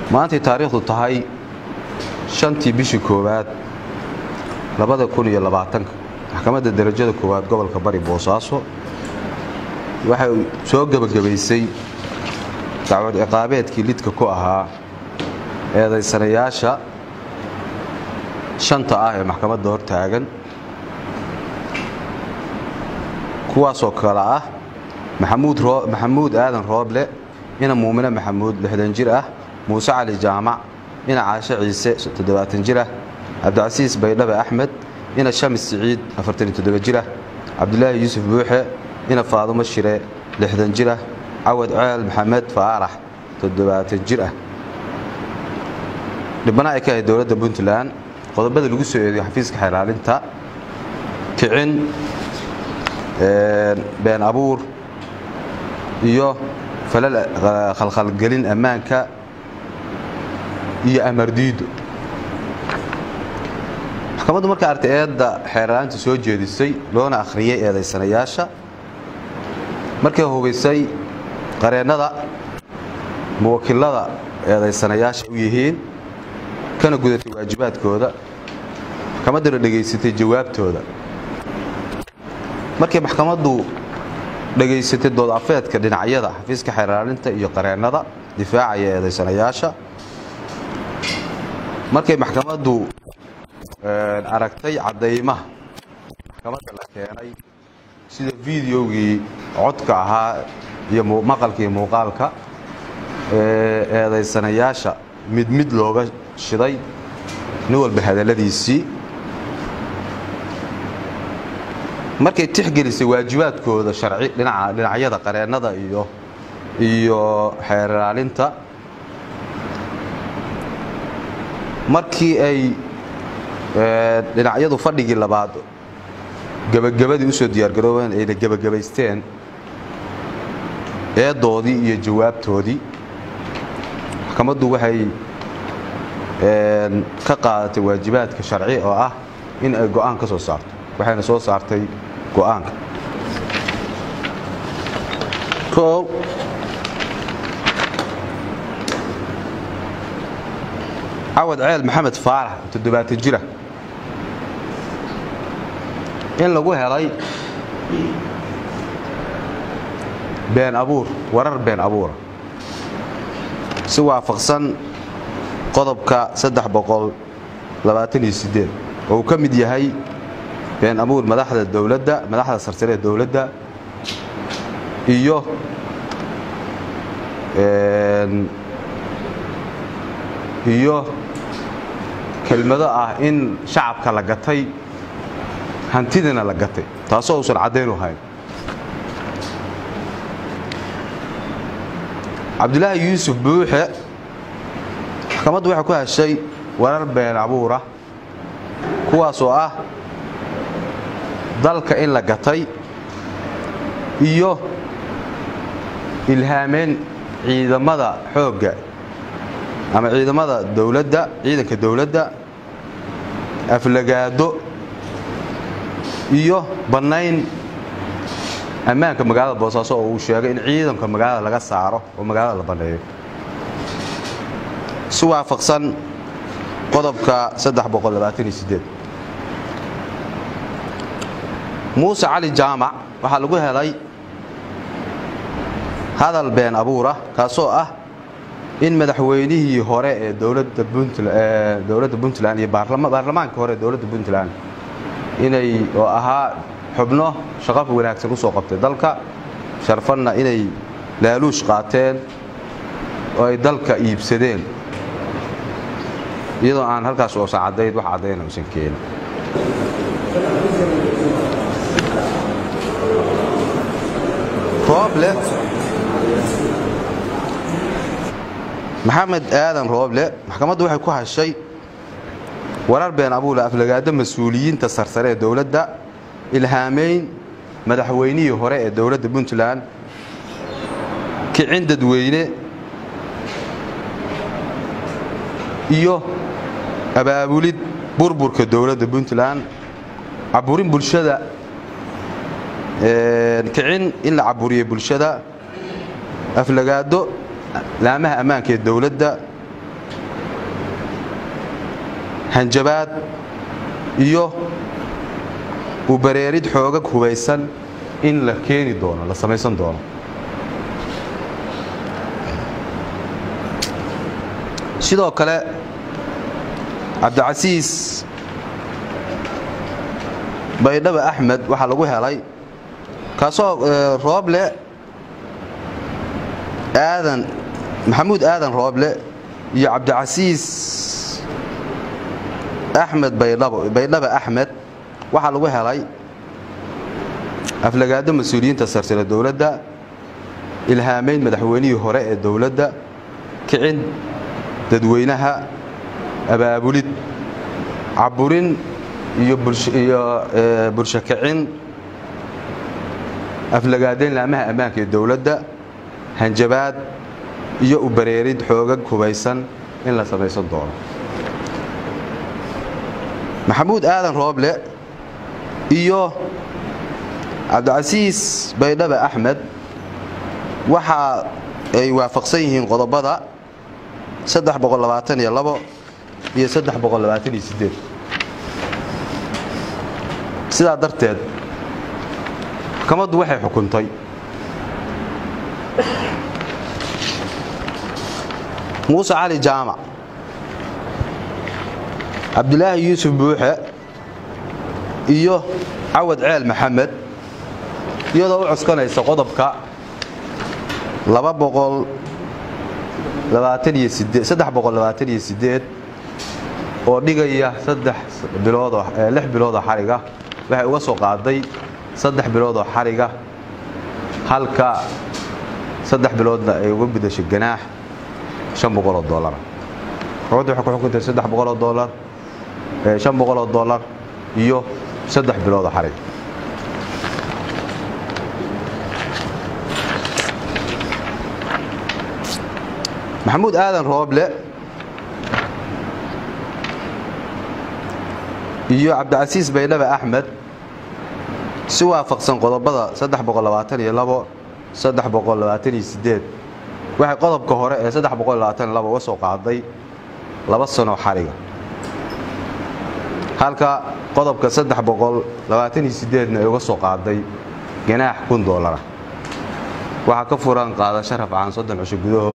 maantay taariikhdu tahay shantii bishii koowaad labada kun iyo labaatanka maxkamadda darajada koowaad gobolka bari boosaaso waxay soo gebagabaysay dacwad ciqaabeedkii lidka ku ahaa eedaysanayaasha shanta ah ee maxkamadda hor taagan kuwaasoo kale ah maxamuud aadan rooble ina muumine maxamuud lixdan jir ah muuse cali jaamac ina caashe ciise toddobaatan jir ah cabdicasiis baydhabe axmed ina shamis siciid afartan iyo toddoba jir ah cabdulaahi yuusuf buuxe ina faadumo shire lixdan jir ah cawad ceel maxamed faarax toddobaatan jir ah dhibana ay ka ahayd dowladda puntland qodobada lagu soo eedeyo xafiiska xeelaalinta kicin been abuur iyo falal khalkhalgelin ammaanka iyo amardiido maxkamaddu marka artay eedda xeerlaalinta soo jeedisay loona akhriyay eedaysanayaasha markay hubaysay qareennada muwakilada eedaysanayaasha u yihiin kana gudatay waajibaadkooda maxkamadduna dhegaysatay jawaabtooda markay maxkamaddu dhegaysatay dood afeedka dhinacyada xafiiska xeerlaalinta iyo qareennada difaacaya eedaysanayaasha markay maxkamaddu aragtay caddaymaha maxkamadda la keenay sida fideogii codka ahaa iyo maqalkii muuqaalka eedaysanayaasha mid mid looga shiday nin walba hadalladiisii markay tixgelisay waajibaadkooda sharci dhinacyada qareennada iyo iyo xeerlaalinta markii ay dhinacyadu fadhigii labaad gebagabadii usoo diyaargaroobeen ayna gebagabaysteen eedoodii iyo jawaabtoodii maxkamaddu waxay ka qaadatay waajibaadka sharci oo ah in ay go'aan ka soo saarto waxayna soo saartay go'aanka o cawad ceel maxamed faarax toddobaatan jira in lagu helay been abuur warar been abuura si waafaqsan qodobka oo uu ka mid yahay been abuur madaxda dowladda madaxda sarsare ee dowladda iyo iyo kelmado ah in shacabka la gatay hantidina la gatay taasoo uusan caddayn u hayn cabdulaahi yuusuf buuxe maxkamaddu waxay ku heshay warar been abuura kuwaasoo ah dalka in la gatay iyo ilhaameen ciidamada xoogga ama ciidamada dowladda ciidanka dowladda aflagaado iyo bannayn ammaanka magaalada boosaaso oo uu sheegay in ciidanka magaalada laga saaro oo magaalada la banneeyo si waafaqsan qodobka muuse cali jaamac waxaa lagu helay hadal been abuurah kaasoo ah in madaxweynihii hore ee dowladda puntland iyo baarlamaanka hore ee dowladda puntland inay oo ahaa xubno shaqo wanaagsan u soo qabtay dalka sharfanna inay laaluush qaateen oo ay dalka iibsadeen iyadoo aan halkaas oosan caddayd wax caddayna usan keenin rooble maxamed aadan rooble maxkamaddu waxay ku hashay warar been abuule aflagaado mas-uuliyiinta sarsare ee dowladda ilhaamayn madaxweynihii hore ee dowladda puntland kicin dadweyne iyo abaabulid burburka dowladda puntland caburin bulshada kicin in la caburiyo bulshada aflagaado laamaha ammaanka ee dowladda hanjabaad iyo u bareerid xoogag hubaysan in la keeni doono la samaysan doono sidoo kale cabdicasiis baydhaba axmed waxaa lagu helay kaasoo rooble aadan maxamuud aadan rooble iyo cabdicasiis axmed baydhaba axmed waxaa lagu helay aflagaado mas-uuliyiinta sarsare dowladda ilhaamayn madaxweynihii hore ee dowladda kicin dadweynaha abaabulid caburin iyo bulsho kicin aflagaadayn laamaha ammaanka ee dowladda hanjabaad iyo u bareerid xoogag hubaysan in la samaysan doono maxamuud aadan rooble iyo cabdicasiis baydhaba axmed waxa ay waafaqsan yihiin qodobada iyo sidaa darteed maxkamaddu waxay xukuntay muuse cali jaamac cabdulaahi yuusuf buuxe iyo cawad ceel maxamed iyadoo u coskanaysa qodobka oo dhigaya lix biloodoo xariga waxay uga soo qaaday saddex biloodoo xariga halka saddex biloodna ay uga gudashay ganaax an boqoloo dolar maxkamaddu waxay ku xukuntay saddex boqoloo dolar shan boqoloo dolar iyo saddex biloodoo xarig maxamuud aadan rooble iyo cabdicasiis baydhaba axmed si waafaqsan qodobada waxay qodobka hore ee uga soo qaaday laba sanoo xariga halka qodobka na ay uga soo qaaday ganaax kun dolara waxaa ka furan qaadasho rafcaan soddon cusho gudahood